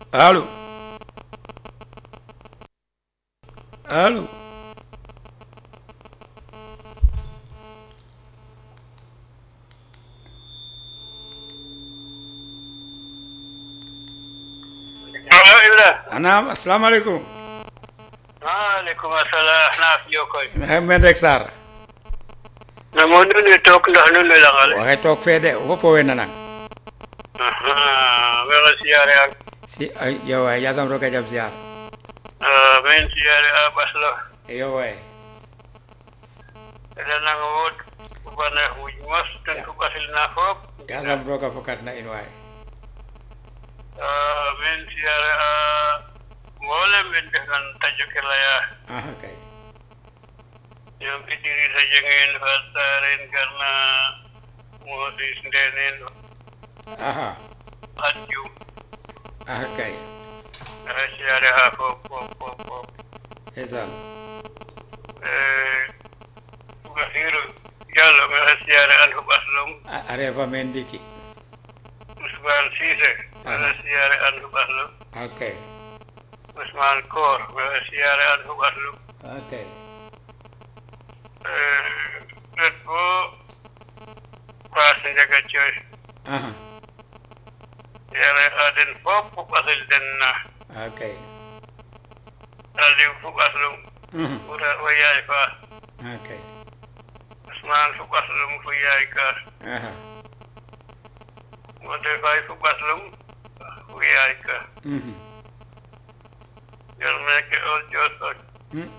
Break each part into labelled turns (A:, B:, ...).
A: allo allo
B: allo Ibra
A: anaam asalaamaaleykum
B: maaleykum assalam naaf jokoy
A: maxey men rek Sarr
B: na mo nune took ndax nune langale
A: waxe toog fee de fopo we nanang
B: mexe siyaare ak
A: si ay yo waay yasam roga jam siyaar
B: men siyaare a ɓaslo
A: yo waay
B: eɗanang wod bane xuj mos ten ku ɓasilna fop
A: yasam roga fokat na in waay
B: men siyaare a mboolem ɓen ndefnan tajo ke leya
A: aha kay
B: ñoom Idrissa Dieng Fat Saren Garna Moses Ndenen
A: aha
B: Fat Dioum
A: aha kay
B: mexe siyaare ha fop fop fop fop
A: ndeysaan
B: Basiru Diallo mexe siyaare an fo ɓaslum
A: a a refa meen ndiki
B: Ousmane Cissé mexe siyaare an fo ɓaslum
A: ok
B: Ousmane Koor mexe siyaare an fo ɓaslum
A: ok
B: ret bo Fass Ndiaga Thioy
A: aha
B: siyaare a den fop fo ɓasil den na
A: ok
B: Aliou fo ɓaslum
A: Mhm.
B: ɓura o yaay fa
A: ok
B: Ousmane fo ɓaslum fo yaay ka
A: aha
B: Modou Faye fo ɓaslum fo yaay ka
A: Mhm.
B: jol meke ol josok
A: Mm.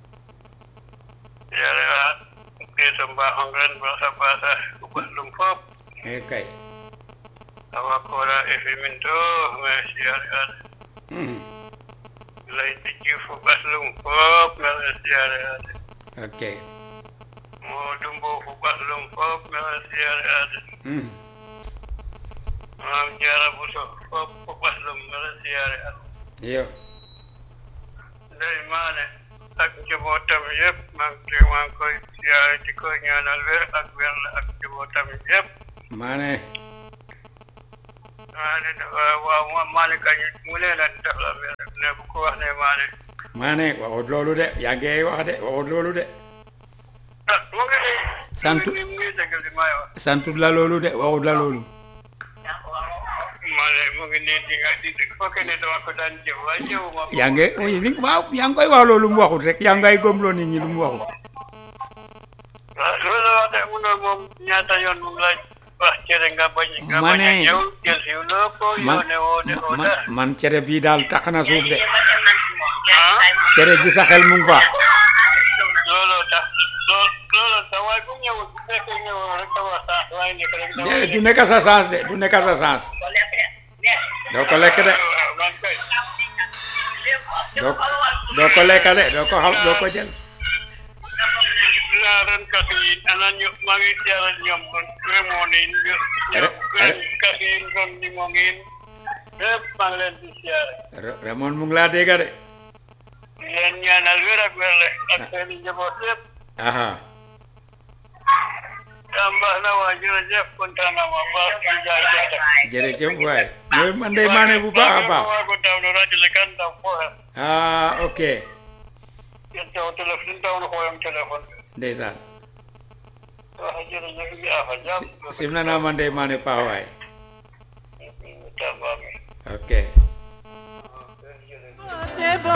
B: yare a keso mbaxong ren basa basa fo ɓaslum fop
A: eh kay
B: awa kora efe min to me siyare an
A: Mhm.
B: laydi jif fo ɓaslum fop mexe siyare ade
A: ok
B: Modou Mbow fo ɓaslum fop mexe siyare ade
A: Mhm.
B: mam Diarra Bousso fop fo ɓaslum mexe siyare ade
A: yo
B: ndey maane ak njabootam yëpp maa ngi maa ngi koy siyaare di ko ñaanal wér ak wér la ak njabootam yëpp
A: maane
B: maane waaw waaw maane kañ mu leen a def la wér ne bu ko wax ne maane
A: maane waxut loolu de yaa ngi wax de waxut loolu de
B: ah mu ngi nii
A: Sant-
B: mu ngi mu ngi dégg li may wax
A: santut la loolu de waxut la loolu
B: maane mu ngi nii di nga di fokke ne dama ko daan jëw waaye jëwu ma
A: yaa ngi oui, li- waaw yaa ngi koy wax loolu mu waxut rek yaa ngay gomloo nit ñi lu mu waxut
B: waaw loolu wax de mu ne moom ñaata yoon mu ngi la wax cere nga bañ nga
A: Ma
B: bañ a
A: ne-
B: ñëw jël si loo ko
A: man
B: yoone woo de oo
A: man
B: dara
A: man cere bii daal tax na suuf de
B: ah
A: cere ji sa xel mu ngi fa
B: looloo tax loo looloo tax waaye bu ñëwul bu fekkee ñëwul rek sa wax sax waaye nekk rek dama
A: de du nekk sa sens de du nekk sa sens doo ko lekk de
B: waaw man kay
A: doo doo ko lekk de doo ko xam doo ko jël
B: naa ren kasi yi ana ñu maa ngi siyaare ñoom remoon yi ñu-
A: Re-
B: ren
A: re-
B: kasi yi ron ni moo ngi lépp maa ngi leen di siyaare
A: Re- Raymond mu ngi laa dégg de
B: di leen ñaanal wér ak wér le ak seen i njaboot yëpp
A: aha
B: yaa mbaax na waa jërëjëf kontaan naa ma baax di jaay jaata
A: jërëjëf waay mooy man de maane bu baax a baax
B: waa ko dawno radio le kan daw fo he
A: ah ok
B: yen taw téléphone dawno xooyam téléphone
A: ndeysaan
B: waxa jërëjëf bi afa jam
A: simna naa man de maane paax waay
B: tamba mi
A: ok
B: jërëjëf